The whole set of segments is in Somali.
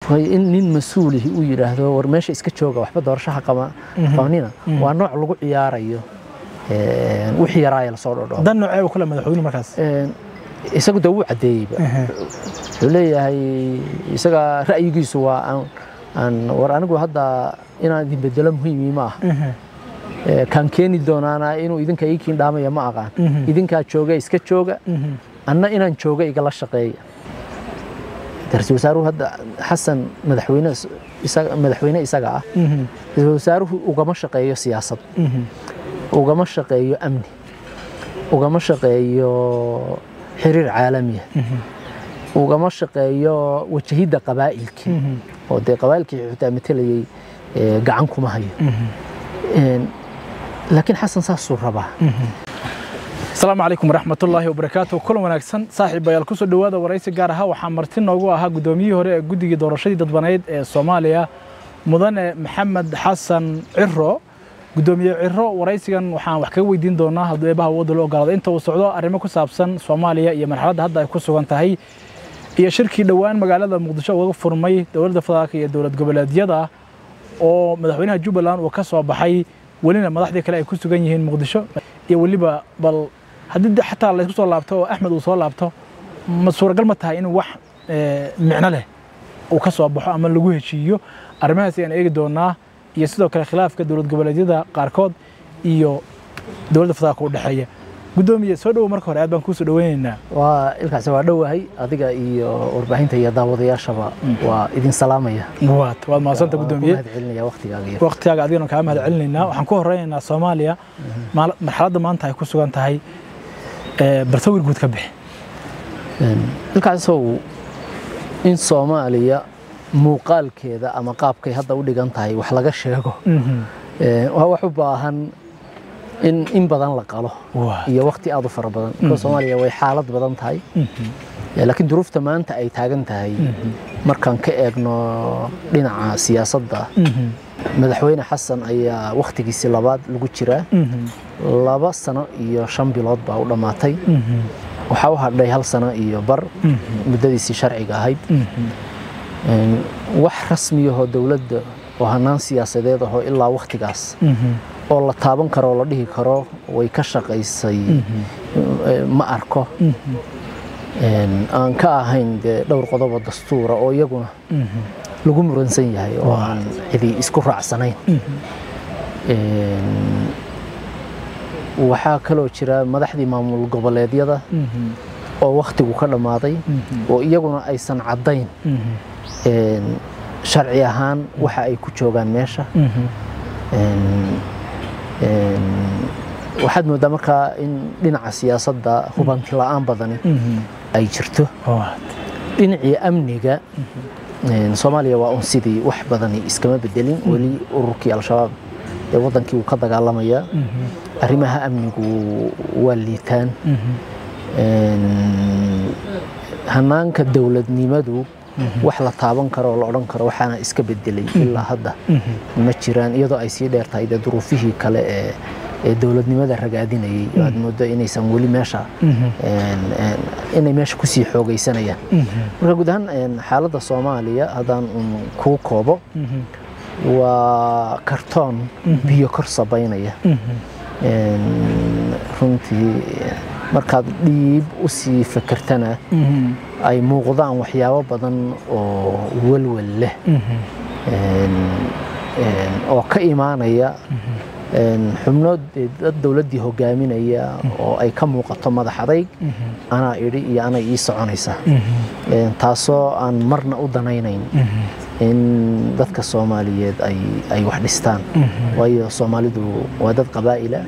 way in nin mas-uulihi uu yidhaahdo war meesha iska jooga waxba doorashaha qaba- qabanina waa nooc lagu ciyaarayo een, wixii yaraaya lasoo dhodho dan noocee uu kale madaxweyne markaas isagu de wuu caddeeyeyba wuxuu leeyahay isaga ra'yigiisu waa aan aan war anigu hadda inaan idin bedelo muhiimi ma aha Ee, kaan keeni doonaana inuu idinka ii kiindhaamaya ma aqaan idinkaa jooga iska jooga anna inaan jooga igala shaqeeya ra-iisul wasaaruhu hadda xasan madaxweyne is- isaga- madaxweyne isaga ah ra-iisul wasaaruhu ugama shaqeeyo siyaasad ugama shaqeeyo amni ugama shaqeeyo xiriir caalamiya ugama shaqeeyo wajahidda qabaa'ilkii oo dee qabaa'ilkii xitaa matelayay ee, gacan kuma hayo Een, laakiin xasan saasuu rabaa asalaamu calaykum waraxmatullaahi wabarakaatu kulan wanaagsan saaxiibayaal kusoo dhowaada waraysi gaar ahaa waxaa marti noogu ahaa guddoomiyihii hore ee guddigii doorashadii dadbaneyd ee soomaaliya mudane maxamed xasan ciro guddoomiye ciro waraysigan waxaan wax kaga weydiin doonaa hadduu eebaha wadda loo ogolaado inta uu socdo arrimo ku saabsan soomaaliya iyo marxaladda hadda ay ku sugan tahay iyo shirkii dhowaan magaalada muqdisho uga furmay dowladda federaalka iyo dowlad goboleedyada oo madaxweynaha jubbaland uu ka soo baxay welina madaxdii kale ay ku sugan yihiin muqdisho iyo weliba bal haddii de xataa laysku soo laabto oo axmed uu soo laabto ma suuragal ma tahay inuu wax eh, micno leh uu ka soo baxo ama lagu heshiiyo arrimahaas ayaan eegi doonaa iyo sidoo kale khilaafka dowlad goboleedyada qaarkood iyo dowladda federaalka u dhexeeya guddoomiye soo dhowo marka hore aad baan kuusoo dhoweynaynaa waa ilkaasi waa dhowahay adiga iyo warbaahinta iyo daawadayaashaba waa idin salaamaya waad waad mahadsanta guddoomiye mahad celinaya waqtigaaga iyo waqtigaaga adigana kaa mahad celinaynaa waxaan ku horeynaynaa soomaaliya maal- marxaladda maanta ay ku sugan tahay eh, bal sawir guud ka bixi ilkaasow in soomaaliya muuqaalkeeda ama qaabkay hadda u dhigan tahay wax laga sheego ee, waa wax u baahan in in badan la qalo Waa. iyo waqti aad u fara badan Marka soomaaliya way xaalad badan tahay Ee, laakiin duruufta maanta ay taagan tahay markaan ka eegno dhinaca siyaasadda madaxweyne xasan ayaa wakhtigiisii labaad lagu jiraa laba sano iyo shan bilood baa u dhammaatay waxaa u hadhay hal sano iyo bar muddadiisii sharciga ahayd Een, wax rasmiyahoo dowladda oo hanaan siyaasadeed ahoo ilaa wakhtigaas oo la taaban karo oo la dhihi karo way ka shaqaysay ee, ma arko Een, aan ka ahayn dee dhowr qodobo dastuura oo iyaguna lagu muransan yahay oo aan cidi isku raacsanayn Een, waxaa kaloo jira madaxdii maamul goboleedyada oo wakhtigu ka dhammaaday oo iyaguna aysan caddayn een, sharci ahaan waxa ay ku joogaan meesha Een, een, waxaad moodaa markaa in dhinaca siyaasadda hubanti la'aan badani ay jirto dhinacii amniga een, soomaaliya waa un sidii wax badani iskama bedelin weli ururkii al-shabaab ee wadankii wuu ka dagaalamayaa arrimaha amnigu waa liitaan Een, hanaanka dowladnimadu wax la taaban karo oo la odhan karo waxaana iska bedelay ilaa hadda ma jiraan iyadoo ay sii dheer tahay dee duruufihii kale ee ee dowladnimada ragaadinayay aad moodo inaysan weli meesha een, een, inay meesha kusii xoogaysanayaan marka guud ahaan een, xaaladda soomaaliya haddaan un kuu koobo waa kartoon biyo kor sabaynaya Een, runtii markaad dhiib u sii fakertana ay muuqdaan waxyaabo badan oo welwel leh Een, een, oo ka imaanaya een, xubno dee dad dowladdii hogaaminaya oo ay ka muuqato madax adayg anaa idhi iyo anay ii soconaysa Een, taasoo aan marna u danaynayn in dadka soomaaliyeed ay ay wax dhistaan waayo soomaalidu waa dad qabaa'ila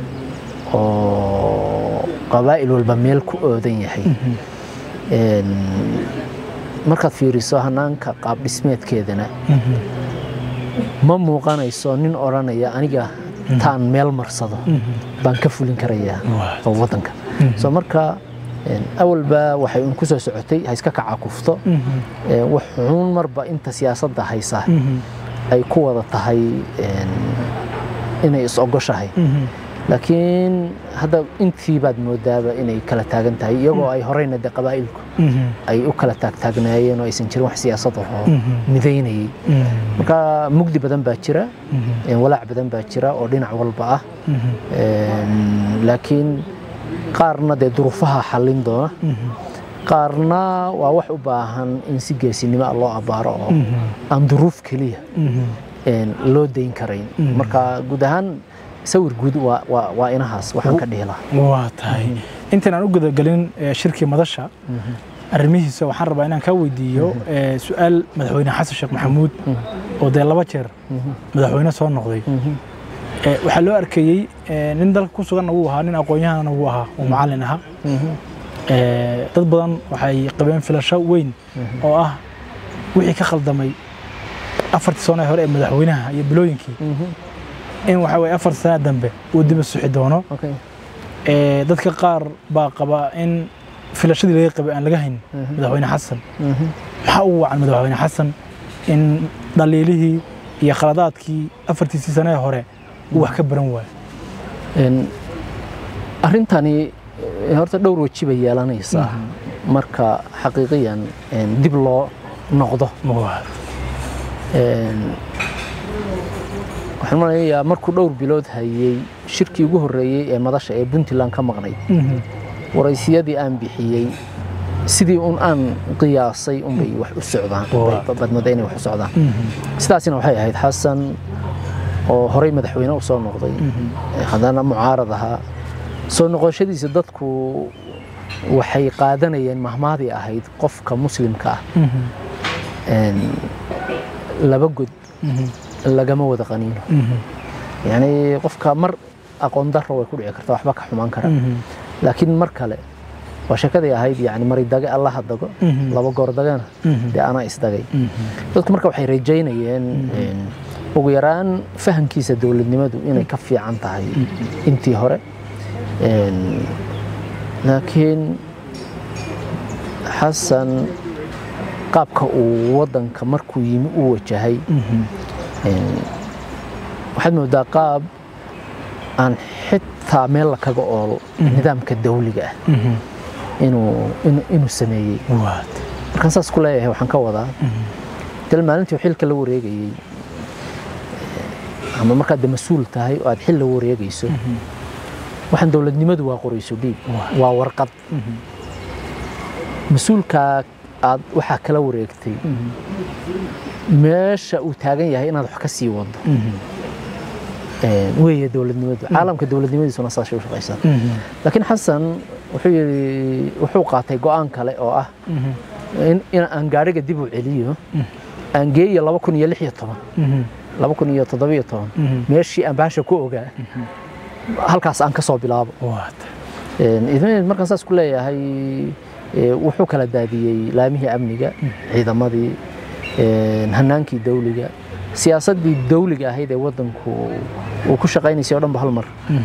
oo qabaa'il walba meel ku oodan yahay Een, markaad fiiriso hanaanka qaab dhismeedkeedana ma muuqanayso nin odhanaya aniga taan meel marsado baan ka fulin karayaa oo waddanka so marka een, awalba waxay un ku soo socotay ha iska kaca kufto Ee, wax xun marba inta siyaasadda haysa ay ku wada tahay een, inay is ogoshahay laakiin hadda intii baad moodaaba inay kala taagan tahay iyagoo ay horeyna de qabaa'ilku ay u kala taagtaagnaayeen oo aysan jirin wax siyaasad ahoo midaynayay marka mugdi badan baa jira walaac badan baa jira oo dhinac walba ah laakiin qaarna dee duruufaha xallin doona qaarna waa wax u baahan in si geesinimo ah loo abbaaro oo aan duruuf keliya loo dayn karayn marka guud ahaan sawir guud waa inahaas waxaan ka dhihi lahaa waa tahay intaan aan u gudagelin shirkii madasha arrimihiisa waxaan rabaa inaan kaa weydiiyo su-aal madaxweyne xasan sheekh maxamuud oo dee laba jeer madaxweyne soo noqday waxaa loo arkayey nin dalka ku suganna wuu ahaa nin aqoon-yahanna wuu ahaa oo macallin ahaa dad badan waxay qabeen filasho weyn oo ah wixii ka khaldamay afartii sano ee hore ee madaxweynaha iyo bilooyinkii in waxa weye afar sana dambe uu diba suxi doono dadka qaar baa qaba in filashadii laga qabay aan laga hayn madaxweyne xasan maxaa ugu wacan madaxweyne xasan in dhaliilihii iyo khaladaadkii afartiisii sane ee hore uu wax ka baran waayo arrintani horta dhowr weji bay yeelanaysaa marka xaqiiqiyan dib loo noqdo waxaan maleynayaa markuu dhowr bilood hayey shirkii ugu horreeyey ee madasha ee puntland ka maqnayd waraysiyadii aan bixiyey sidii un aan qiyaasay unbay wax u socdaan badmada inay wax u socdaan sidaasina waxay ahayd xasan oo horey madaxweyne u soo noqday haddana mucaarad ahaa soo noqoshadiisa dadku waxay qaadanayeen mahmaadii ahayd qofka muslimka ah laba god lagama wada qaniino yani qofka mar aqoon daro way ku dhici karta waxba ka xumaan kara laakiin mar kale waa sheekadii ahayd yani maridage allaha dago laba goor dagana dee anaa isdagay dadku marka waxay rajaynayeen ugu yaraan fahamkiisa dowladnimadu inay ka fiican tahay intii hore laakiin xasan qaabka uu wadanka markuu yimi u wajahay waxaad moodaa qaab aan xitaa meel la kaga oolo nidaamka dawliga ah inuu sameeyey markaan saas ku leeyahay waxaan ka wadaa dal maalintii xilka la wareegayey ama markaad de mas-uul tahay oo aad xil la wareegayso waxaan dowladnimadu waa qorayso dhiib waa warqad mas-uulkaa aad waxaa kala wareegtay meesha uu taagan yahay inaad wax ka sii wado weeye dowladnimadu caalamka dowladnimadiisuna saasay u shaqaysaa laakiin xasan wuxuu yidhi wuxuu qaatay go'aan kale oo ah in aan gaadhiga dib u celiyo aan geeyo laba kun iyo lix iyo toban laba kun iyo toddobiyo toban meeshii aan baasha ku ogaa halkaas aan ka soo bilaabo markaan saas ku leeyahay wuxuu kala daadiyey laamihii amniga ciidamadii hanaankii dawliga siyaasaddii dawliga ahayd ee wadanku uu ku shaqaynaysay o dhan ba hal mar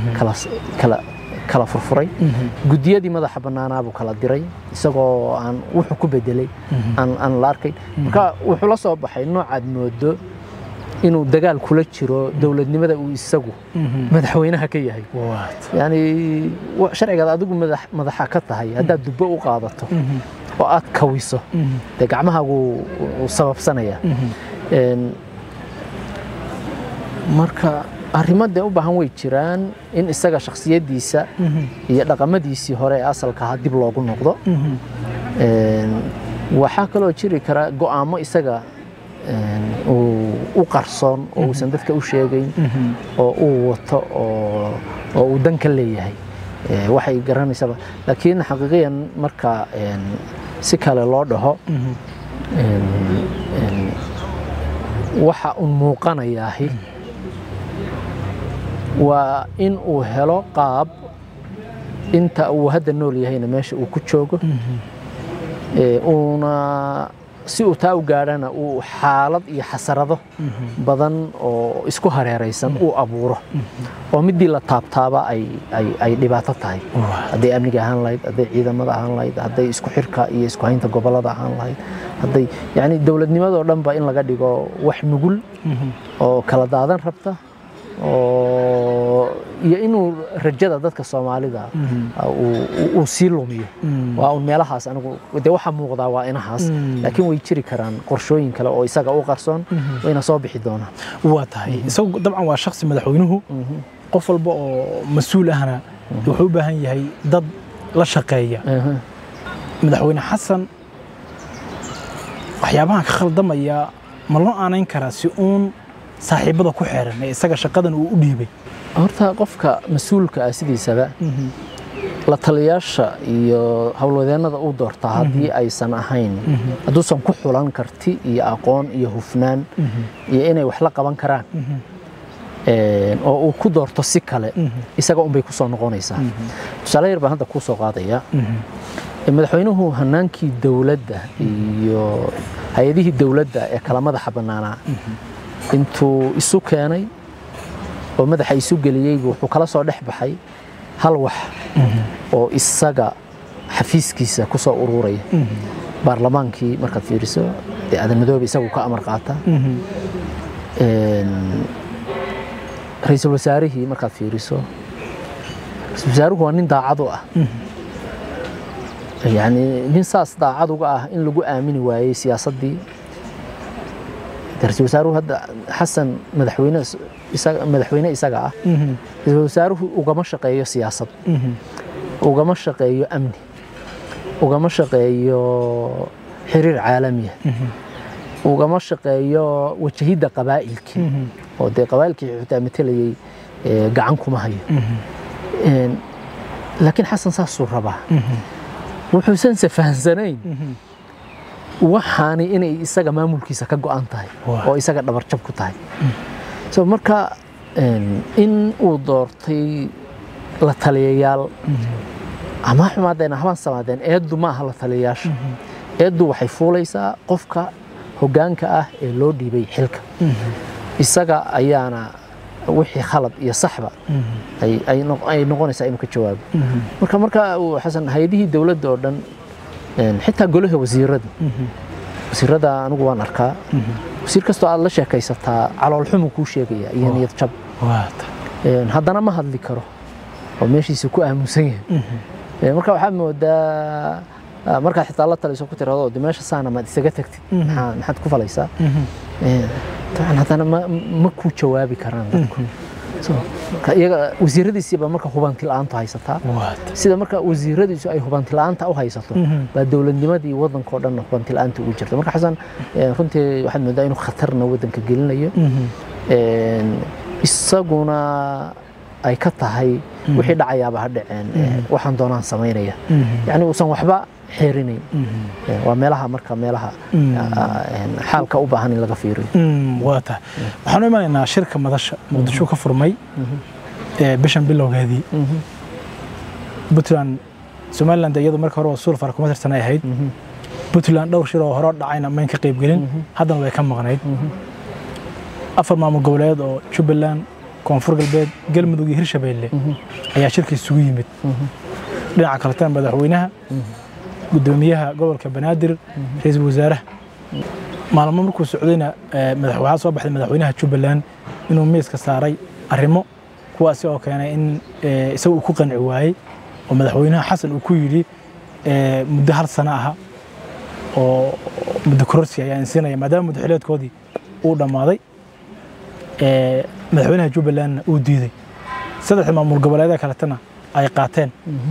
kala furfuray gudiyadii madaxa bannaanaabuu kala diray isagoo aan wuxuu ku bedelay aan la arkayn marka wuxuu la soo baxay noocaad moodo inuu dagaal kula jiro dowladnimada uu isagu madaxweynaha ka yahay yani sharcigaad adigu madaxa ka tahay haddaad dubbo u qaadato oo aad kawiso dee gacmahaagu sababsanaya marka arrimo dee u baahan way jiraan in isaga shakhsiyaddiisa iyo dhaqamadiisii hore ee asalka ahaa dib loogu noqdo waxaa kaloo jiri kara go'aamo isaga u qarsoon oo uusan dadka u sheegayn oo uu wato oo uu dan ka leeyahay waxay garanaysaba laakiin xaqiiqiyan marka si kale loo dhaho waxa un muuqanayaahi waa in uu helo qaab inta uu hadda nool yahayna meesha uu ku joogo uuna si uu taa u gaadhana uu xaalad iyo xasarado badan oo isku hareeraysan uu abuuro oo midii la taabtaaba ay dhibaato tahay hadday amniga ahaan lahayd hadday ciidamada ahaan lahayd hadday isku xirka iyo isku haynta gobolada ahaan lahayd hadday yani dowladnimadoo dhan ba in laga dhigo wax nugul oo kala daadan rabta oo iyo inuu rajada dadka soomaalida uu- uu- uu sii lumiyo waa un meelahaas anigu dee waxaa muuqdaa waa inahaas Mm. laakiin way jiri karaan qorshooyin kale oo isaga u qarsoon wayna soo bixi doonaan waa tahay isagu dabcan waa shaksi madaxweynuhu qof walba oo mas-uul ahna wuxuu u baahan yahay dad la shaqeeya Aha. madaxweyne xasan waxyaabahan ka khaldamaya ma loo aanayn karaa si uun saaxiibada ku xeeran ee isaga shaqadan uu u dhiibay horta qofka mas-uulka ah sidiisaba la taliyaasha iyo howlwadeennada uu doortaa haddii aysan ahayn hadduusan ku xulan karti iyo aqoon iyo hufnaan iyo inay wax la qaban karaan een, oo uu ku doorto si kale isaga unbay ku soo noqonaysaa tusaale yar baan hadda kuu soo qaadaya madaxweynuhu hanaankii dowladda iyo hay-adihii dowladda ee kala madaxa bannaanaa intuu isu keenay oo madaxa isu geliyey buu wuxuu kala soo dhex baxay hal wax oo isaga xafiiskiisa ku soo ururaya baarlamaankii markaad fiiriso dee aadan madoobe isagu ka amar qaata Een, ra'iisul wasaarihii markaad fiiriso ra'iisul wasaaruhu waa nin daacad u ah yani nin saas daacad uga ah in lagu aamini waayey siyaasaddii dee ra'iisul wasaaruhu hadda xasan madaxweyne is- isaga- madaxweyne isaga ah ra'iisul wasaaruhu ugama shaqeeyo siyaasad ugama shaqeeyo amni ugama shaqeeyo xiriir caalamiya ugama shaqeeyo wajahidda qabaa'ilkii oo dee qabaa'ilkii xitaa matelayay ee, gacan kuma hayo Een, laakiin xasan saasuu rabaa wuxuusan se fahansanayn waxaani inay isaga maamulkiisa ka go'an tahay Waa. oo isaga dhabarjab ku tahay so marka een, in uu doortay la taliyayaal ama ha xumaadeen habaan samaadeen eeddu ma aha la taliyayaasha eeddu waxay fuulaysaa qofka hoggaanka ah ee loo dhiibay xilka isaga ayaana wixii khalad iyo saxba ay, ay, noq- ay noqonaysaa inuu ka jawaabo marka marka uu xasan hay-adihii dowladda oo dhan een, xitaa golaha wasiirada wasiirada anigu waan arkaa wasiir kastoo aad la sheekaysataa caloolxumu kuu sheegaya iyo niyad jab waa tahay Een, haddana ma hadli karo oo meeshiisa ku aamusan yahay Een, marka waxaad moodaa ah, markaad xitaa la taliso ku tirado de meesha saana maad isaga tagtid maxaa- maxaad ku falaysaa Een, dabcan haddana ma, ma ku jawaabi karaan dadku So, marka iyaga wasiiradiisiiba marka hubanti la'aantu haysataa waa tahay sida marka wasiiradiisu ay hubanti la'aanta u haysato baa dowladnimadii waddanka oo dhan hubanti la'aanta ugu jirta marka xasan eh, runtii waxaad moodaa inuu khatarna waddanka gelinayo Een, isaguna ay ka tahay wixii dhacayaaba ha dhaceen eh, waxaan doonaan samaynaya yacni uusan waxba xeerinayn Eh, waa meelaha marka meelaha ah, een, xaalka u baahan in laga fiiriyo Mm, waa tahay waxaan u imanaynaa shirka madasha muqdisho ka furmay ee bishan bilowgeedii puntland somaliland iyadu marka hore waa suul fara kuma tirsanay ahayd puntland dhowr shir oo hore u dhacayna mayn ka qaybgelin haddana way ka maqnayd afar maamul goboleed oo jubbaland koonfur galbeed galmudug iyo hirshabeelle ayaa shirka isugu yimid dhinaca kaletana madaxweynaha gudoomiyaha gobolka banaadir ra-iisul wasaaraha maalmo markuu socdayna eh, madax- waxaa soo baxday madaxweynaha jubbaland inuu miiska saaray arrimo kuwaasi oo keenay in eh, isaga uu ku qanci waayey oo madaxweynaha xasan uu ku yidhi eh, muddo hal sano aha oo muddo kororsi ayaa insiinaya maadaama muddaxileedkoodii uu dhammaaday eh, madaxweynaha jubbalandna uu diiday saddexda maamul goboleedee kaletana ay qaateen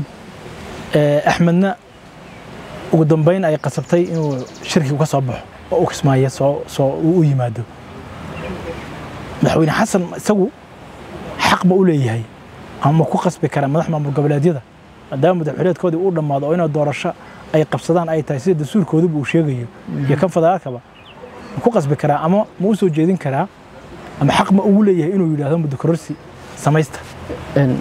Eh, axmedna ugu dambeyn ay qasabtay inuu shirkigu ka soo baxo oo u kismaayo soo soo uu u yimaado madaxweyne xasan isagu xaq ma u leeyahay ama ma ku qasbi karaa madax maamul goboleedyada maadaama madaxweyneedkoodii uu dhammaado oo inay doorasho ay qabsadaan ay tahay sida dastuurkooduba uu sheegayo iyo kan federaalkaba ma ku qasbi karaa ama ma u soo jeedin karaa ama xaq ma ugu leeyahay inuu yidhaahdo muddo kororsi samaysta Een,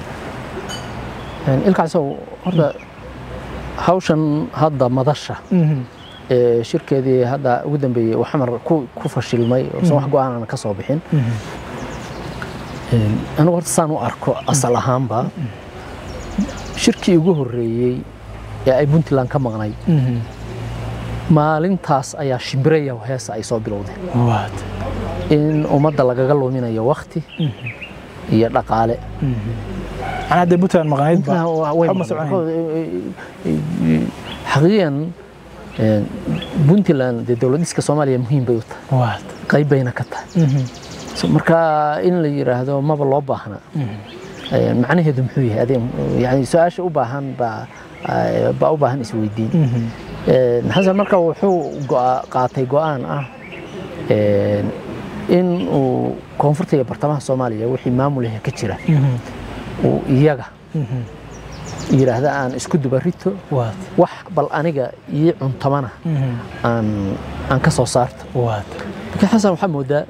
een, ilkaasow horta hawshan hadda madasha ee shirkeedii hadda ugu dambeeyey uu xamar ku, ku fashilmay oosan wax go-aanana ka soo bixin Een, anigu horta saan u arko asal ahaanba shirkii ugu horreeyey ee ay puntland ka maqnay maalintaas ayaa shimbiraya heesa ay soo bilowdeen waad in ummadda lagaga luminayo wakti iyo dhaqaale macnaha hadday puntland maqnayd ba Puntland waa- way waxba ma maqan. soconayn. xaqiiqan een, puntland dee dowlad dhiska soomaaliya muhiim bay u tahay waad qayb bayna ka tahay So, marka in la yiraahdo maba loo baahna Een, macnaheedu muxuu yahay adee yani su-aasha u baahan baa ah, baa u baahan isweydiin Een, xasan marka wuxuu go'a- qaatay go'aan ah een, in uu koonfurta iyo bartamaha soomaaliya wixii maamulaha ka jira uu iyaga yidhaahda aan isku dubarito waad wax bal aniga ii cuntamana aan aan ka soo saarto waad laakiin xasan waxaa moodaa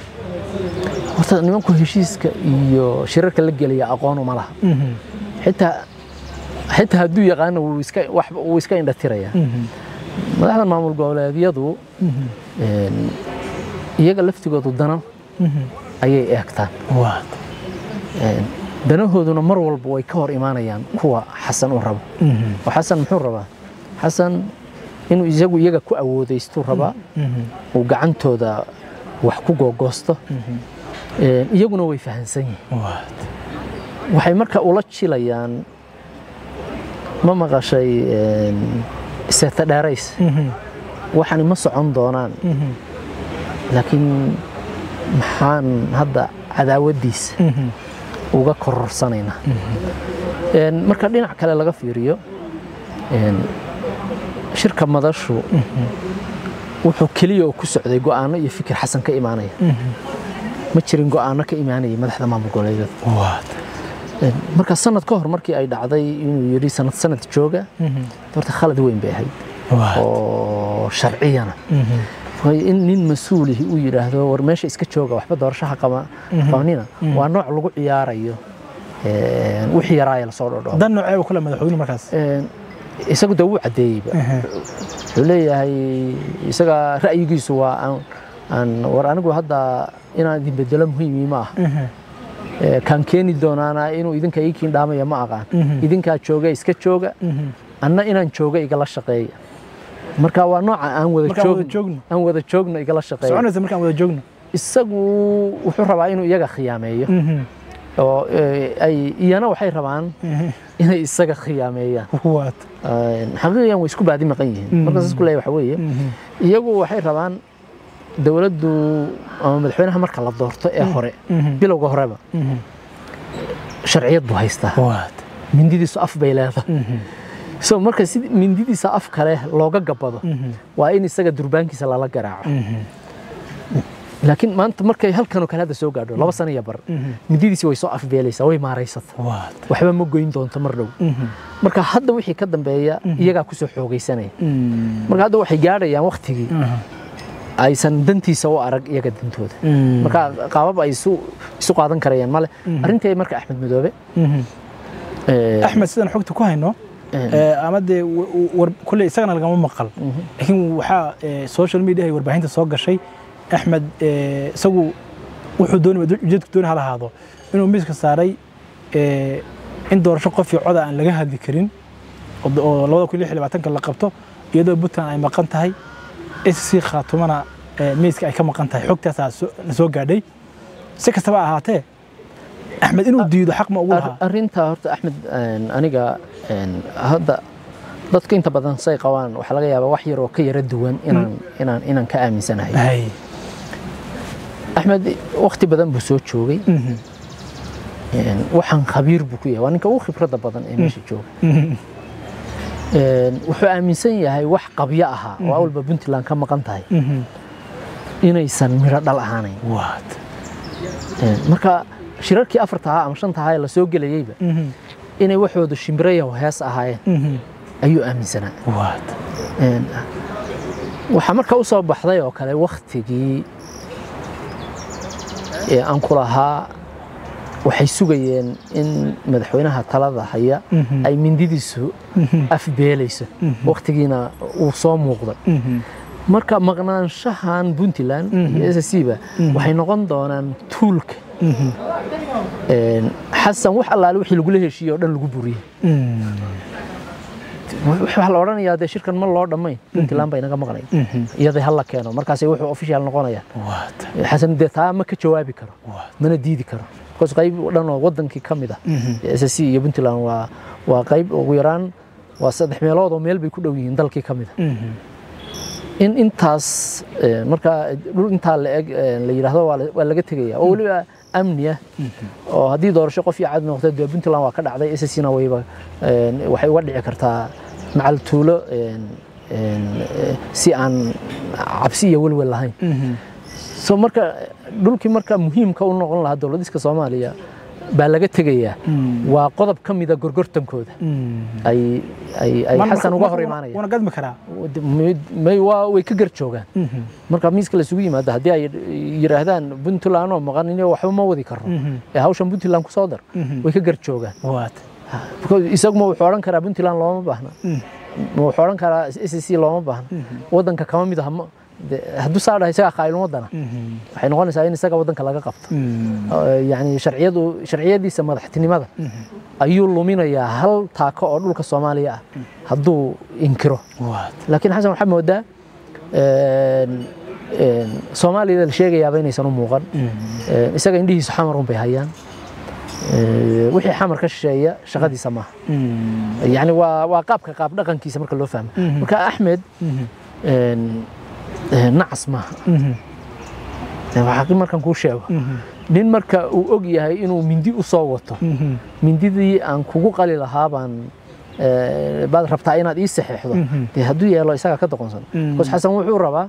horta nimanku heshiiska iyo shirarka la gelaya aqoon uma laha xitaa xitaa hadduu yaqaano wuu iska wax wuu iska indhatirayaa madaxda maamul goboleedyadu een, iyaga laftigoodu dana ayay eegtaan waad Een, danahooduna mar walba way ka hor imaanayaan kuwa xasan u rabo oo xasan muxuu rabaa xasan inuu isagu iyaga ku awoodaystu rabaa uu gacantooda wax ku googoosto Een, iyaguna way fahansan yihiin waad waxay marka ula jilayaan ma maqashay een, seeta dheerays waxani ma socon doonaan laakiin maxaan hadda cadaawaddiisa uga kororsanaynaa Een, marka dhinac kale laga fiiriyo een, shirka madashu wuxuu keliya oo ku socday go'aano iyo fikir xasan ka imaanaya ma jirin go'aano ka imaanaya madaxda maamul goboleedyada waad Een, marka sanad ka hor markii ay dhacday inuu yidhi sanad sanad jooga horta khalad weyn bay ahayd waad oo sharciyana waayo in nin mas-uulihi uu yidhaahdo war meesha iska jooga waxba doorashaha qaba qabanina waa nooc lagu ciyaarayo een, wixii yaraaya lasoo dhodho dan noocee uu kale madaxweyne markaas isagu dee wuu caddeeyeyba wuxuu leeyahay isaga ra'yigiisu waa aan aan war anigu hadda inaan idin bedelo muhiimi ma aha Ee, kaan keeni doonaana inuu idinka ii kiindhaamaya ma aqaan idinkaa jooga iska jooga anna inaan jooga igala shaqeeya marka waa nooca aan wada Markaan wada joogno joogno. aan wada joogno igala shaqeeya soconaysa markaan wada joogno isagu wuxuu rabaa inuu iyaga khiyaameeyo oo ee, ay iyana waxay rabaan inay isaga khiyaameeyaan waad Een, xaqiiqiyan way isku baadi maqan yihiin marka saas ku leeyahay waxa weeye iyagu waxay rabaan dowladdu ama madaxweynaha marka la doorto ee hore bilowga horeba sharciyad buu haystaa waad mindidiisu af bay leedahay so marka si mindidiisa af kale looga gabado waa in isaga durbaankiisa lala garaaco laakiin maanta markay halkanoo kale hadda soo gaadho laba sano iyo bar mindidiisi way soo afbeelaysaa way maaraysata waad waxba ma goyn doonto mar dhow marka hadda wixii ka dambeeya iyagaa kusoo xoogaysanaya marka hadda waxay gaadhayaan waktigii aysan dantiisa u arag iyaga dantooda marka qaabab ay isu isu qaadan karayaan male arrintii marka axmed madoobe ee, axmed sidaan xogta ku hayno ee, ama dee wa- war- kulley isagana lagama maqal laakiin waxaa ee, social media iyo warbaahinta soo gashay axmed ee, isagu wuxuu doonaya ujeedku dooni ha lahaado inuu miiska saaray ee, in doorasho qof iyo coda aan laga hadli karin oo d- oo labada kun iyo lix iyo labaatanka la qabto iyadoo puntland ay maqan tahay sc khaatumana ee, miiska ay ka maqan tahay xogtaasaa soo- na soo gaadhay si kastaba ha ahaatee axmed inuu diido xaq ma ugu lahaa Ar- arrintaa horta axmed een, aniga een, hadda dadka inta badan say qabaan waxaa laga yaabaa wax yar oo ka yara duwan inaan inaan inaan ka aaminsanahay Hay. axmed waqti badan buu soo joogay Mhm. een, waxaan khabiir buu ku yahay waa ninka ugu khibradda badan ee meesha jooga Mhm. Een, wuxuu aaminsan yahay wax qabyo ahaa oo awalba puntland ka maqan tahay Mhm. inaysan midho dhal ahaanayn What? Een, marka shirarkii afarta ahaa ama shanta ahaa ee lasoo gelayeyba Mhm. inay waxoodu shimbirayo hees ahaayeen Mhm. ayuu aaminsanaa What? Een, waxaa marka u soo baxday oo kale waktigii ee aan ku lahaa waxay sugayeen in madaxweynaha talada haya Mhm. ay mindidiisu afbeelayso waktigiina uu soo muuqday Mhm. marka maqnaanshahan puntland iyo s c ba waxay noqon doonaan tuulka Mhm. Een, xasan wax allaale wixii lagula heshiiye oo dhan lagu buriyey Mhm. waxaa la odhanayaa dee shirkan ma loo dhammayn puntland bay naga maqnayn iyada hala keeno markaasay wuxuu official noqonayaan waata xasan dee taa ma ka jawaabi karo waata mana diidi karo because qayb dhan oo wadankii ka mid ah SSC iyo Puntland waa waa qayb ugu yaraan waa saddex meelood oo meel bay ku dhow yihiin dalkii ka mid ah in intaas eh, marka dhul intaa la eg eh, la yidhaahdo waa la- waa laga tegaya oo weliba amni ah oo haddii doorasho qof iyo cad noqdo dee Puntland waa ka dhacday SSC-na wayba eh, waxay uga dhici kartaa macal tuulo eh, eh, si aan cabsi iyo welwel lahayn so marka dhulkii marka muhiimka u noqon lahaa dowladiska soomaaliya baa laga tegayaa waa qodob ka mida gorgortankooda ay ay ay xasan uga hor imaanaya wana gadmi karaa may waa way ka gar joogaan marka miiska la isugu yimaado haddii ay yiraahdaan puntland oo maqan inay waxba ma wadi karno ee hawshan puntland ku soo dar way ka gar joogaan waata Because isaguma wuxuu odhan karaa puntland looma baahna ma wuxuu odhan karaa SSC looma baahna wadanka kama mid aha ma- de- hadduu saa dhahay isagaa qaa'ilun wadana waxay noqonaysaa in isaga wadanka laga qabto yani sharciyadu sharciyadiisa madaxtinimada ayuu luminayaa hal taako oo dhulka soomaaliya ah hadduu inkiro waata laakiin xasan waxaa moodaa een, een, soomaaliyada la sheegayaaba inaysan u muuqan Een, isaga indhihiisu xamar un bay hayaan Ee, wixii xamar ka shisheeya shaqadiisa maaha yani waa waa qaabka qaab dhaqankiisa marka loo fahmo marka axmed een, een, nacas maaha waxaa markan kuu sheego nin marka uu og yahay inuu mindi u soo wato mindidii aan kugu qali lahaa baan ee, baad rabtaa inaad ii saxeexdo dee hadduu yeelo isagaa ka doqonsan bas xasan wuxuu rabaa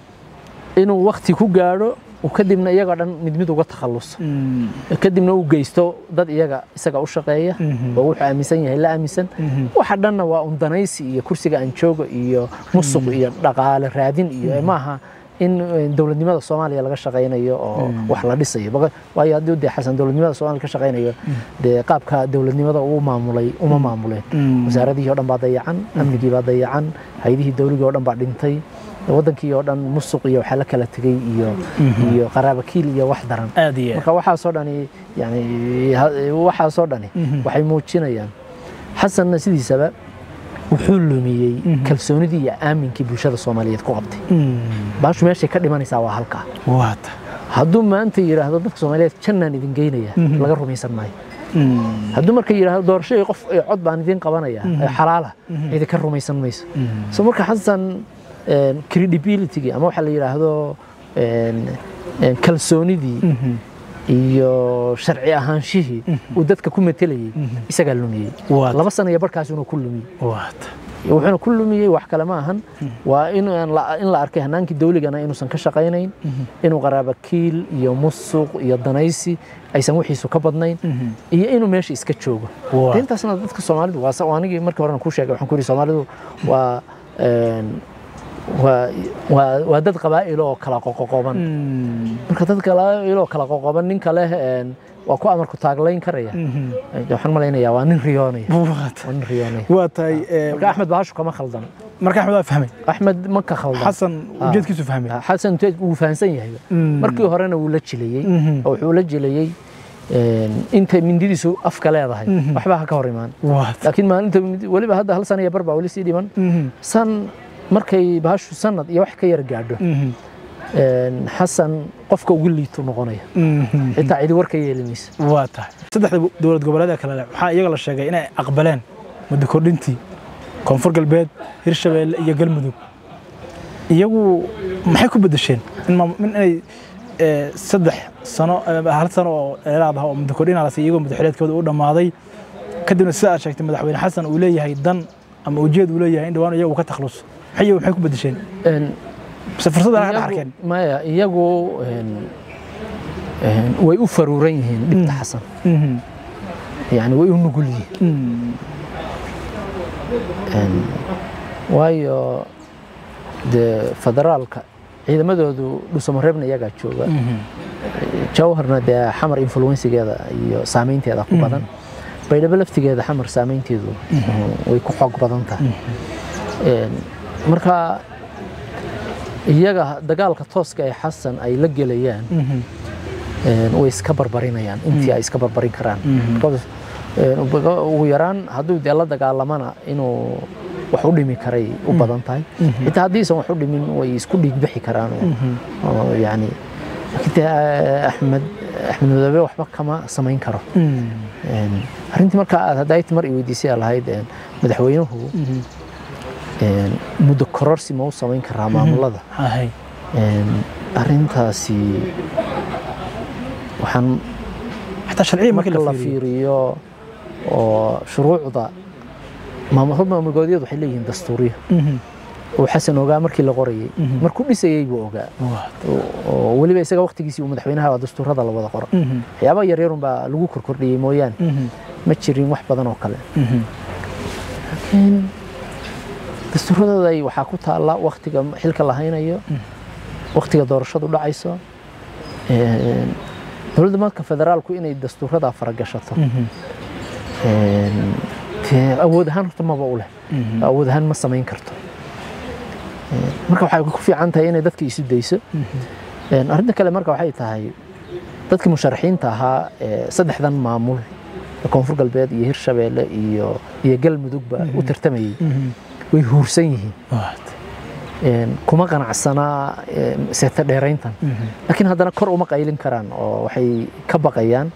inuu wakti ku gaadho uu kadibna iyagoo dhan mid mid uga takhalluso kadibna uu geysto dad iyaga isaga u shaqeeya oo wuxuu aaminsan yahay la aaminsan waxa dhanna waa un danaysi iyo kursiga aan joogo iyo musuq iyo dhaqaale raadin iyo maaha in eh, dowladnimada soomaaliya laga shaqaynayo oo wax la dhisayo Baqa- waayo haddii dee xasan dowladnimada soomaaliya ka shaqaynayo dee qaabka dowladnimada uu maamulay uma maamuleen wasaaradihii oo dhan baa dayacan amnigii baa dayacan haydihii dowligii oo dhan baa dhintay wadankii oo dhan musuq iyo waxaa la kala tegey iyo iyo qaraabakiil iyo wax daran aad iyo marka waxaasoo dhani yani ha- waxaasoo dhani waxay muujinayaan xasanna sidiisaba wuxuu lumiyey kalsoonidii iyo aaminkii bulshada soomaaliyeed ku qabtay baashu meeshay ka dhimanaysaa waa halkaa waata hadduu maanta yidhaahdo dadka soomaaliyeed jannaan idin geynaya laga rumaysan maayo hadduu marka yidhaahdo doorashadii qof ee cod baan idin qabanaya ee xalaala cidi ka rumaysan mayso so marka xasan een, credibility ama waxaa la yidhaahdo een, een, kalsoonidii iyo sharci ahaanshihii uu dadka ku matelayey isagaa lumiyey Waata. laba sana iyo barkaas inuu ku lumiyey waata wuxuuna ku lumiyey wax kale ma ahan waa in aan la- in la arkay hanaankii dawligana inuusan ka shaqaynayn inuu qaraabakiil iyo musuq iyo danaysi aysan wixiisu ka badnayn iyo inuu meesha iska joogo Waa. De intaasna dadka soomaalidu waa sa- waa anigii markii horena kuu sheegay waxaan ku yidhi soomaalidu waa een, waa waa waa dad qabaa'il oo kala qoqoqoban marka dad qabaa'il oo kala qoqoban ninka leh een, waa ku amarku taaglayn karaya waxaan malaynayaa waa nin riyoonaya waata waa nin riyoonaya waa tahay ee, marka axmed bahashu kama khaldan marka axmed waa fahmay axmed ma ka khaldan xasan ujeedkiisu fahmay xasan te- wuu fahansan yahay markii horena wuu la jilayey oo wuxuu la jilayey een, intay mindidiisu afka leedahay waxba ha ka hor imaan waata laakiin maalinta mindi- weliba hadda hal sana iyo bar baa weli sii dhiman san markay bahashu sanad iyo wax ka yar gaadho een, xasan qofka ugu liitu noqonaya xitaa cidi war ka yeeli maysa waa tahay saddexda dowlad goboleeda kale leh waxaa iyaga la sheegay inay aqbaleen muddo kordhintii koonfur galbeed hirshabeelle iyo galmudug iyagu maxay ku bedesheen in maam- in inay ee, saddex sano ee, hal sano oo dheeraad ah oo muddo kordhin la siiyay iyagoo madaxweyneedkooda u dhammaaday kadibna sida aad sheegtay madaxweyne xasan uu leeyahay dan ama ujeed uu leeyahay in dhawaan iyagu ka takhlus maxay maxay ku bedesheen Een, mise fursad aan ka iyagu- arkeen maya iyagu een, een, way u faruuran yihiin dhibta xasan yani way u nugul yihiin Een, waayo dee federaalka ciidamadoodu dhusamareebna iyagaa jooga jawharna dee xamar influensigeeda iyo saameynteeda ku badan baydhabo laftigeeda xamar saameynteedu way ku xoog badan tahay Een, marka iyaga dagaalka tooska ee xasan ay la gelayaan een, way iska barbarinayaan intii ay iska barbarin karaan Because, een, ugu- ugu yaraan hadduu dee la dagaalamana inuu wax u dhimi karay u badan tahay xitaa haddiisan wax u dhimin way isku dhiigbixi karaan oo yani laakiin axmed axmed madoobe waxba kama samayn karo arrintii marka aad haddayti mar i weydiisay aa lahayd madaxweynuhu muddo kororsi ma u samayn karaa maamulada arrintaasi waxaan xataa sharciya marka la fiiriyo oo shuruucda maamulgoodyadu waxay leeyihiin dastuuriya oo xasan ogaa markii la qorayay markuu dhisayey buu ogaa oo weliba isaga waqtigiisii uu madaxweynaha dastuurada la wada qoro waxyaabaha yaryarun baa lagu korkordhiyey mooyaane ma jirin wax badan oo kale laakiin dastuuradooda waxaa ku taalla waqtiga xilka la haynayo waqtiga doorashadu dhacayso dowladda marka federaalku inay dastuurada faragashato awood ahaan horta maba u leh awood ahaan ma samayn karto marka waxay ku fiican tahay inay dadka isu dayso arrinta kale marka waxay tahay dadkii musharaxiinta ahaa saddexdan maamul koonfur galbeed iyo hirshabeelle iyo iyo galmudugba u tartamayey way huursan yihiin kuma qanacsanaa seeta dheerayntan laakiin haddana kor uma qaylin karaan oo waxay ka baqayaan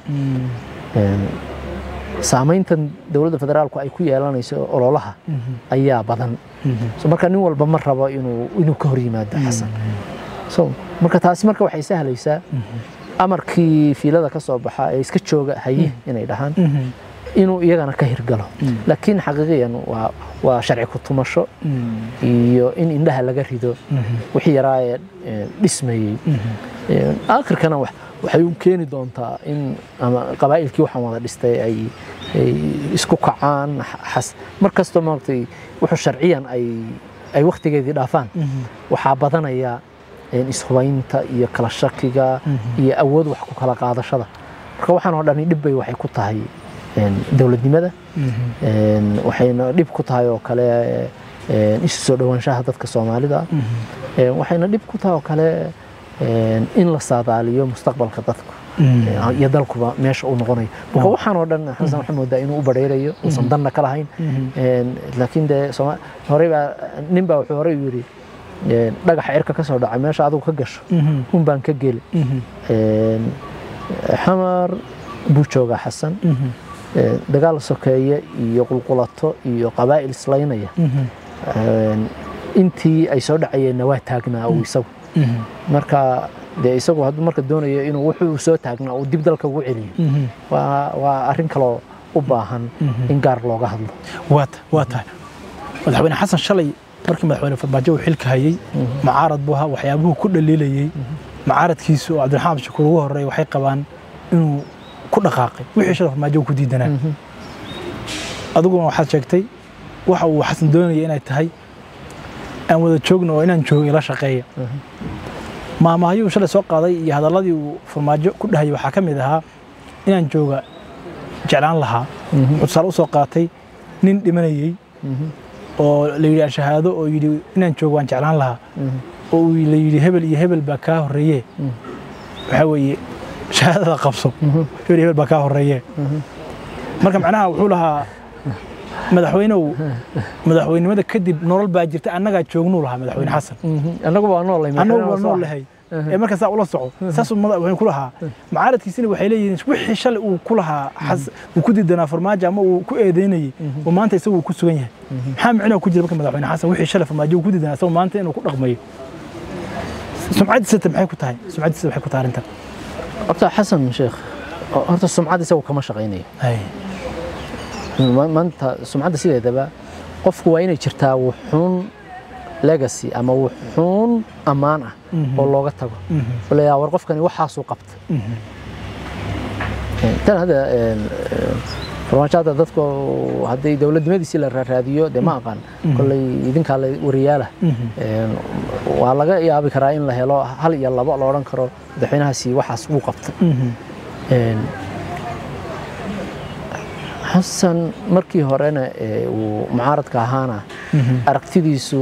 saamayntan dowladda federaalku ay ku yeelanayso ololaha ayaa badan marka nin walba ma rabo inuu ka hor yimaado xasan marka taasi marka waxay sahlaysaa amarkii fiilada ka soo baxa ee iska jooga haye inay dhahaan inuu iyagana ka hirgalo laakiin xaqiiqiyan waa sharci ku tumasho iyo in indhaha laga rido wixii yaraa ee dhismayey aakhirkana waxay u keeni doontaa in ama qabaa'ilkii waxaan wada dhistay ay isku kacaan mar kastoo maaragtay wuxuu sharciyan ay wakhtigeedii dhaafaan waxaa badanaya ishubaynta iyo kala shakiga iyo awood wax ku kala qaadashada marka waxaan oo dhani dhib bay waxay ku tahay dowladnimada waxayna dhib ku tahay oo kale isu soo dhowaanshaha dadka soomaalida waxayna dhib ku tahay oo kale in la saadaaliyo mustaqbalka dadku iyo dalkuba meesha uu noqonayo marka waxaan oo dhan xasan waxaa moodaa inuu u badheerayo uusan danna ka lahayn laakiin dee horey baa nin baa wuxuu horey yidhi dhagaxa cirka ka soo dhacay meesha adigu ka gasho un baan ka geli xamar buu joogaa xasan dagaal sokeeye iyo qulqulato iyo qabaa'il islaynaya intii ay soo dhacayeenna waa taagnaa uu isagu marka dee isagu hadduu marka doonayo inuu wuxuu soo taagnaa uu dib dalka ugu celiyo waa arrin kaloo u baahan in gaar looga hadlo waa tahay madaxweyne xasan shalay markii madaxweyne farmaajo uu xilka hayey mucaarad buu ahaa waxyaabuhu ku dhaliilayey mucaaradkiisu oo cabdiraxmaan shakuur ugu horreey waxay qabaan inuu ku dhaqaaqay wixii shalay farmaajo ku diidanaa adiguna waxaad sheegtay waxa uu xasan doonaya inay tahay aan wada joogno oo inaan joogo ila shaqeeya maamahyuu shalay soo qaaday iyo hadalladii uu farmaajo ku dhahayay waxaa ka mid ahaa inaan jooga jeclaan lahaa wuxuu tusaale u soo qaatay nin dhimanayey oo la yidhi ashahaado oo yidhi inaan joogo waan jeclaan lahaa oo la yidhi hebel iyo hebel baa kaa horreeye waxaa weeye shahaadada qabso hebel iyo hebel baa kaa horreeye marka macnaha wuxuu lahaa madaxweynew madaxweynimada kadib nolol baa jirta annagaa joognuu lahaa madaxweyne xasan annagu waa noolay annagu waa nool lahay ee marka saa ula soco saasuu madaxweyne ku lahaa mucaaradkiisina waxay leeyihiin wixii shalay uu ku lahaa uu ku diidanaa farmaajo ama uu ku eedeynayey oo maanta isagu uu ku sugan yahay maxaa micnaa ku jira marka madaxweyne xasan wixii shalay farmaajo uu ku diidanaa isagu maanta inuu ku dhaqmayo sumcaddiisa maxay ku tahay sumcaddiisa maxay ku tahay arrintan horta xasan sheekh horta sumcad isagu kama shaqaynayo maanta sumcadda sideedaba qofku waa inay jirtaa wuxuun legacy ama wuxuun ammaan ah oo looga tago oo la war qofkani waxaasuu qabta tan hadda farmaajo hadda dadku hadday dowladnimadiisii la raadiyo dee ma aqaan kolley idinkaa la wariyaala waa laga yaabi karaa in la helo hal iyo labo la odhan karo madaxweynahaasi waxaas wuu qabta xasan markii horena uu mucaaradka ahaana aragtidiisu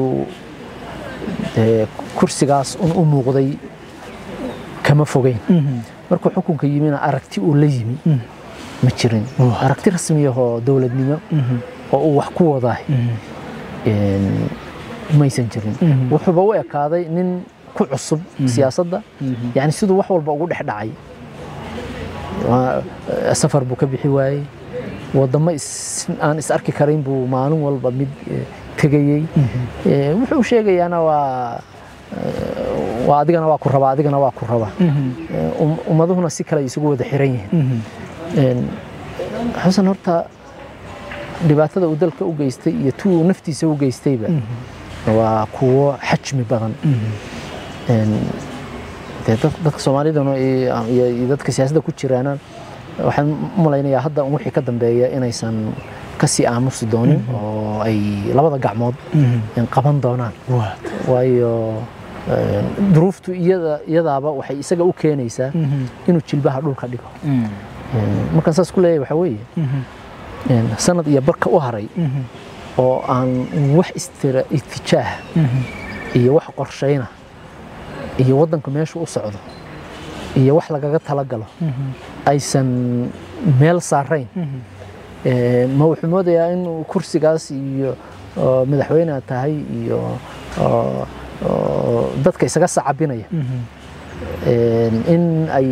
kursigaas un u muuqday kama fogeyn markuu xukunka yimina aragti uu la yimi ma jirin aragti rasmiyahoo dowladnimo oo uu wax ku wadaay een, maysan jirin Mhm. wuxuuba u ekaaday nin ku cusub siyaasadda yani siduu wax walba ugu dhex dhacay Waa- eh, safar buu ka bixi waayey wadamo is- aan is arki karayn buu maalin walba mid eh, tegayey Eh, wuxuu sheegayaana waa eh, waa adigana waa ku raba adigana waa ku raba Eh, um- ummaduhuna si kale ay isugu wada xiran yihiin Een, xasan horta dhibaatada uu dalka u geystay iyo tu uu naftiisa u geystayba waa kuwo xajmi badan Een, dee dad- dadka soomaalidana iyo iyo dadka siyaasadda ku jiraana waxaan u malaynayaa hadda un wixii ka dambeeya inaysan kasii aamusi doonin oo ay labada gacmood een, qaban doonaan waayo een, duruuftu iyada iyadaaba waxay isaga u keenaysaa inuu jilbaha dhulka dhigo Een, markaan saas ku leeyahay waxaa weeye een, sanad iyo barka u haray oo aan wax istira itijaah iyo wax qorshayna iyo waddanku meeshu u socdo iyo wax lagaga talagalo aysan meel saarayn Een, ma wuxuu moodayaa in kursigaas iyo oo madaxweyne aad tahay iyo oo- oo dadka isaga sacabinaya Een, in ay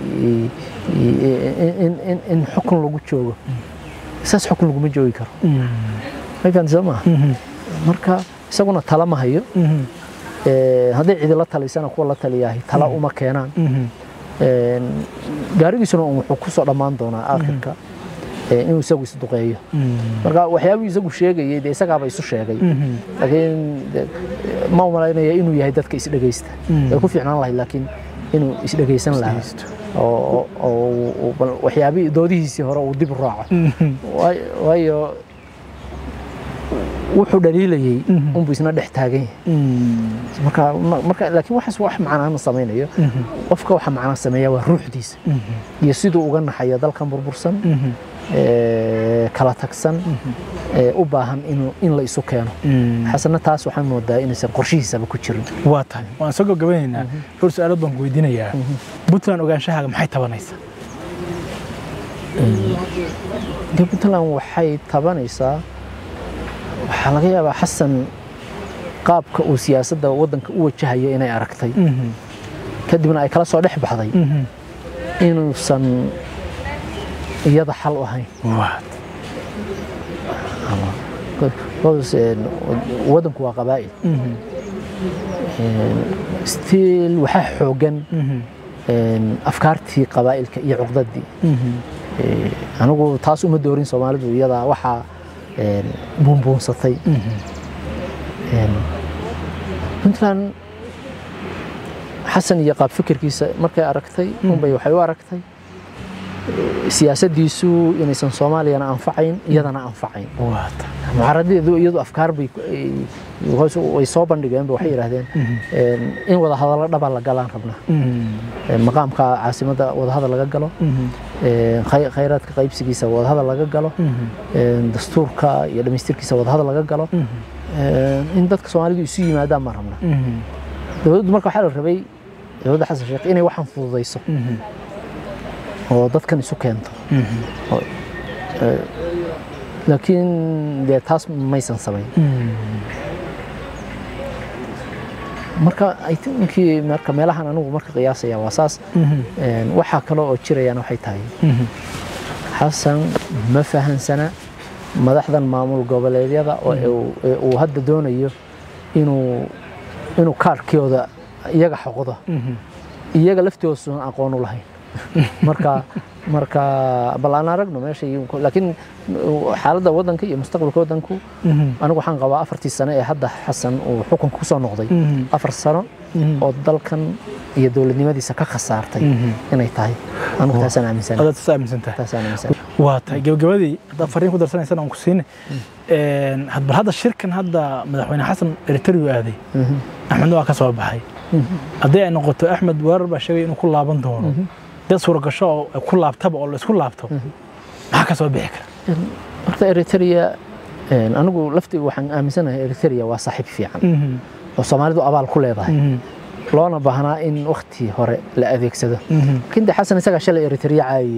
in- in- in xukun lagu joogo saas xukun laguma joogi karo markaan soo maaha marka isaguna tala ma hayo Ee, hadday cidi la talisana kuwa la taliyahay tala uma keenaan Een, gaarigiisuna un wuxuu ku soo dhammaan doonaa aakhirka ee, inuu isagu isduqeeyo marka waxyaabuu isagu sheegayay dee isagaaba isu sheegay laakiin de- ma u malaynaya inuu yahay dadka isdhegaysta way ku fiicnaan lahayd laakiin inuu isdhegaysan lahaa oo oo- oo bal waxyaabihii doodihiisii hore uu dib u raaco Waay- waayo wuxuu dhaliilayay unbuu isna dhex taagan yahay marka ma- marka laakiin waxaas wax macnaa ma samaynayo qofka waxa macnaa sameeya waa ruuxdiisa iyo siduu uga naxayo dalkan burbursan ee, kala tagsan ee, u baahan inuu in la isu keeno xasana taas waxaan moodaa inaysan qorshihiisaba ku jirin waa tahay waan soo gabagabeynaynaa dhowr su-aalood baan ku weydiinayaa puntland ogaanshahaaga maxay tabanaysaa dee puntland waxay tabanaysaa waxaa laga yaabaa xasan qaabka uu siyaasadda waddanka u wajahayo inay aragtay kadibna ay kala soo dhex baxday inuusan iyada xal u ahayn Because, een, waddanku waa qabaa'il stiil waxaa xoogan een, afkaartii qabaa'ilka iyo cuqdadii Ee, anigu taas uma doorin soomaalidu iyadaa waxaa een, buunbuunsatay Een, puntland xasan iyo qaab fikirkiisa markay aragtay unbay waxay u aragtay ee, siyaasaddiisu inaysan soomaaliyana anfacayn iyadana anfacayn mucaaradadeedu iyadu afkaar bay ku- ay- hoos- way soo bandhigeen waxay yidhaahdeen een, in wada hadallo dhaba la galaan rabnaa Een, maqaamka caasimadda wadahadal laga galo een, khay- khayraadka qaybsigiisa wadahadal laga galo een, dastuurka iyo dhamaystirkiisa wadahadal laga galo een, in dadka soomaalidu isu yimaadaan ma rabna dowladdu marka waxaa la rabay dowladda xasan sheekh inay waxaan fududayso oo dadkan isu keento Oo, ee, laakiin dee taas maysan samayn marka I think marka meelahan anigu marka qiyaasaya waa saas Een, waxaa kale oo jirayaan waxay tahay xasan ma fahansana madaxdan maamul goboleedyada oo uu- ee uu hadda doonayo inuu inuu kaarkooda iyaga xoqdo iyaga laftoosuan aqoon u lahayn marka marka bal aan aragno meesha laakiin xaaladda waddanka iyo mustaqbalka waddanku anigu waxaan qabaa afartii sano ee hadda xasan uu xukunka kusoo noqday afar sano oo dalkan iyo dowladnimadiisa ka khasaartay inay tahay anigu taasaan aaminsanahay adaad is aaminsantahay taasaan aaminsanahay waa tahay gabagabadii haddaad fariin ku darsanaysana aan ku siine bal hadda shirkan hadda madaxweyne xasan eritariyu aaday axmedna waa ka soo baxay haddii ay noqoto axmed weerar baa sheegay inuu ku laaban doono dad suuragasho oo ku laabtaba oo laisku laabto maxaa ka soo bixi kara horta eritrea anigu laftii waxaan aaminsanahay eritrea waa saaxiib fiican oo soomaalidu abaal ku leedahay loona baahnaa in wakti hore la adeegsado laakiin de xasan isagaa shalay eritrea caayiyey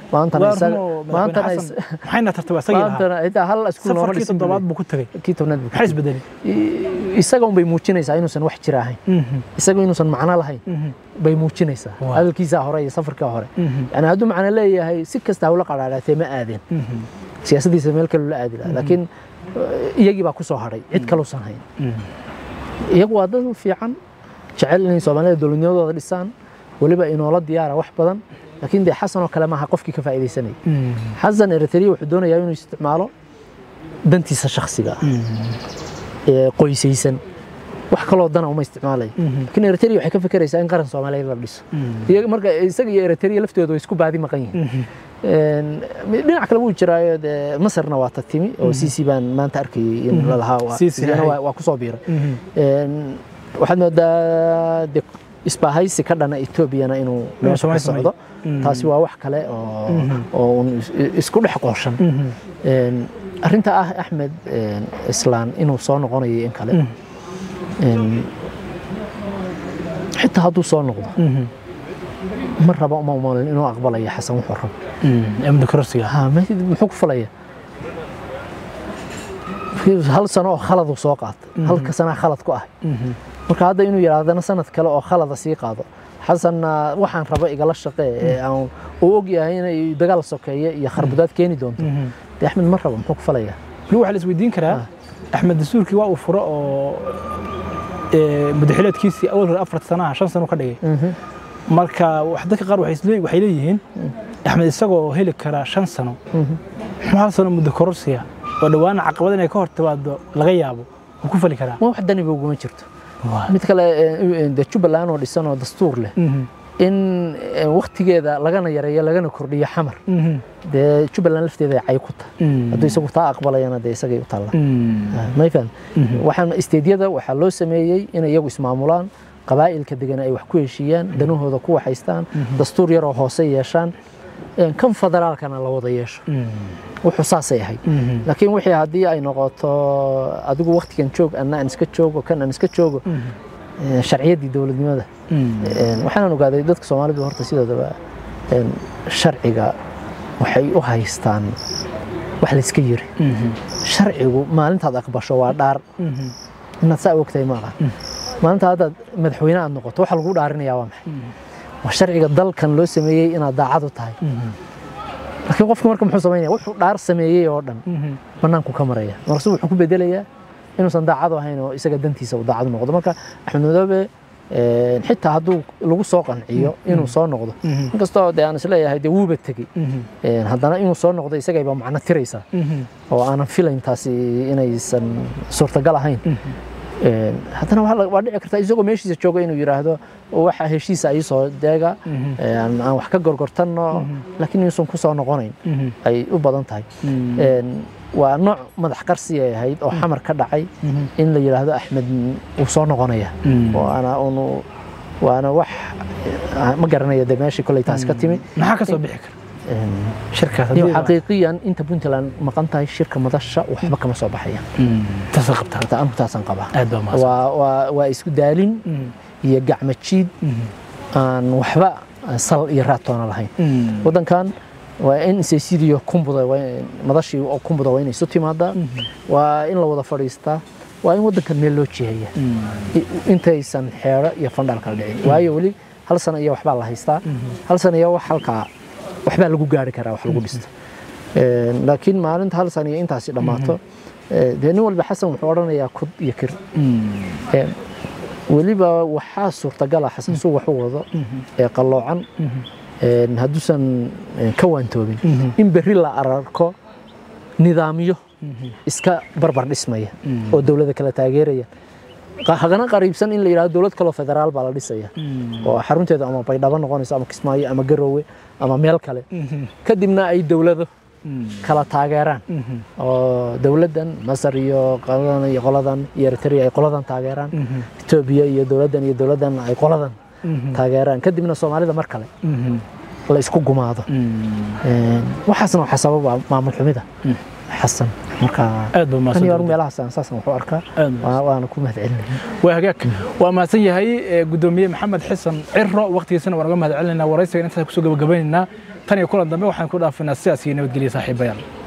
maantana waa isaga- run oo madaxweyne maantana xasan maxayna tartaba isagii lahaa maantana xitaa hal iskuul nooma safarkii dhisin toddobaad buu buu ku tegey leeyahay. kii tobnaad buu maxay isbedelay I- isaga un bay muujinaysaa inuusan wax jira ahayn isaga inuusan macno lahayn bay muujinaysaa Waa. hadalkiisaa hore iyo safarkaa hore yani hadduu macno leeyahay si kasta hawla qadhaadhaatee ma aadeen siyaasaddiisa meel kale la aadi lahaa laakiin eh, iyagii baa ku soo hadhay cid kaluusan hayn iyagu waa dad fiican jecel inay soomaalida dowladnimadooda dhisaan weliba inoola diyaara wax badan laakiin dee xasan oo kale maaha qofkii ka faa'iidaysanaya xasan eritrea wuxuu doonayaa inuu isticmaalo dantiisa shakhsiga ah ee qoysaysan wax kaloo dana uma isticmaalayo laakiin eritrea waxay ka fekeraysaa in qaran soomaaliyeed la dhiso iyaga marka isaga iyo eritrea laftooda way isku baadi maqan yihiin Een, dhinac kale wuu jiraayo dee masarna waa ta timi oo sisi baan maanta arkayay in la lahaa waa- Sisi, iyana hay. waa waa kusoo biiray Een, waxaad moodaa de isbaahaysi ka dhana etoobiyana inuu meesha ka Soomaali socdo taasi waa wax kale oo oo un is- isku dhex qooshan Een, arrinta ah axmed een, islaan inuu soo noqonayo in kale Een, xitaa hadduu soo noqdo ma raba uma umalin inuu aqbalayo xasan wuxuu rabo amni kororsiga ha ma- muxuu ku falaya hal sano oo khaladu soo qaatay halka sanaa khalad ku ah marka hadda inuu yidhaahdana sanad kale oo khalada sii qaado xasanna waxaan raba igala shaqee ee aan uu og yahay inay dagaal sokeeye iyo kharbudaad keeni doonto dee axmed ma rabo muxuu ku falaya weli waxaa la isweydiin karaa axmed dastuurkii waa uu furo oo ee, madaxileedkiisii awal hore afar sanaha shan sano ka dhigay marka wax- dadka qaar waxay isle- waxay leeyihiin axmed isagoo heli kara shan sano muxuu hal sano muddo kororsiya oo dhowaana caqabad inay ka hor timaado laga yaabo wuu ku fali karaa ma wax daniba uguma jirto mid kale ee, dee jubbaland oo dhisan oo dastuur leh in ee, wakhtigeeda lagana yareeyo lagana kordhiyo xamar dee jubbaland lafteeda ay cay ku tahay hadduu isagu taa aqbalayana dee isagay u taallaa may faham waxaan isteedyada waxaa loo sameeyey inay iyagu ismaamulaan qabaa'ilka degan ay wax ku heshiiyaan danahooda ku waxaystaan dastuur yaroo hoose yeeshaan een, kan federaalkana la wada yeesho wuxuu saasay ahayd laakiin wixii haddii ay noqoto adigu waktigan joog anna aan iska joogo kan aan iska joogo een, sharciyaddii dowladnimada een, waxaan ogaaday dadka soomaalidu horta sidoodaba een, sharciga waxay u haystaan wax la iska yiri sharcigu maalintaad aqbasho waa dhaar inaad saa ogtahay ma aha maalinta haddaad madaxweyne aad noqoto waxa lagu dhaarinayaa waa maxay waa sharciga dalkan loo sameeyey inaad daacad u tahay laakiin qofku marka muxuu samaynaya wuxuu dhaar sameeyey oo dhan bannaanku ka maraya markaasuu wuxuu ku bedelayaa inuusan daacad u ahayn oo isaga dantiisa uu daacad u noqdo marka axmed madoobe een, xitaa hadduu lagu soo qanciyo inuu soo noqdo inkastoo dee aan isleeyahay dee wuuba tegey Een, haddana inuu soo noqdo isagayba macno tiraysaa oo aanan filayn taasi inaysan suurtagal ahayn Een, haddana waxaa la- waa dhici kartaa isagoo meeshiisa jooga inuu yidhaahdo waxa heshiisa ii soo deega een, aan wax ka gorgortanno laakiin inuusan ku soo noqonayn ay u badan tahay Een, waa nooc madax qarsi ay ahayd oo xamar ka dhacay in la yidhaahdo axmed wuu soo noqonaya waana unu waana wax ah, ma garanaya de meeshii koley taas ka timi maxaa ka soo bixi kara Een, shirkaas iyo haddii la- xaqiiqiyan inta puntland maqan tahay shirka madasha waxba kama soo baxayaan taasoo qabtaa Horta anigu taasaan qabaa aad baa mahadsan waa waa waa isku daalin iyo gacmo jiid aan waxba sal iyo raatoona lahayn waddankan waa in isaysidiyo kumbuda waa in- madashii oo kumbuda waa inay isu timaadaa waa in la wada fadhiistaa waa in waddankan meel loo jiheeya i- intaysan xeero iyo fandhaal kala dhicin waayo weli hal sano iyo waxbaa la haystaa hal sano iyo wax halkaa waxbaa lagu gaari karaa wax lagu dhisto Een, laakiin maalinta hal sano iyo intaasi dhammaato ee, dee nin walba xasan wuxuu odhanayaa kud iyo kir Een, weliba waxaa suurtagala xasan suu wax u wado ee qalloocan een, hadduusan een, ka waantoobin in berri la ararko nidaamyo iska barbar dhismaya oo dowladda kala taageeraya Qa- hagana qariibsan in la yidhahdo dowlad kaloo federaal baa la dhisaya oo xarunteedu ama baydhabo noqonayso ama kismaayo ama garoowe ama meel kale kadibna ay dowlado kala taageeraan oo dowladdan masar iyo qoladan iyo qoladan iyo eritrea ay qoladan taageeraan etoobiya iyo dowladdan iyo dowladdan ay qoladan taageeraan kadibna soomaalida mar kale la isku gumaado Een, waxaasna waxaa sababa maamul xumida xasan marka aad baa tan iyo mahadsan meelahaas aan saasan waxu arkaa Aad baa waa- waana ku mahadcelinaya waa hagaag waa mahadsan yahay eh, gudoomiye maxamed xasan ciro waqtigiisana waan uga mahad celinaynaa waraysiga intaas kusoo gabagabaynaynaa tan iyo kulan dambe waxaan ku dhaafinaa sidaas iyo nabadgelya saaxiibayaal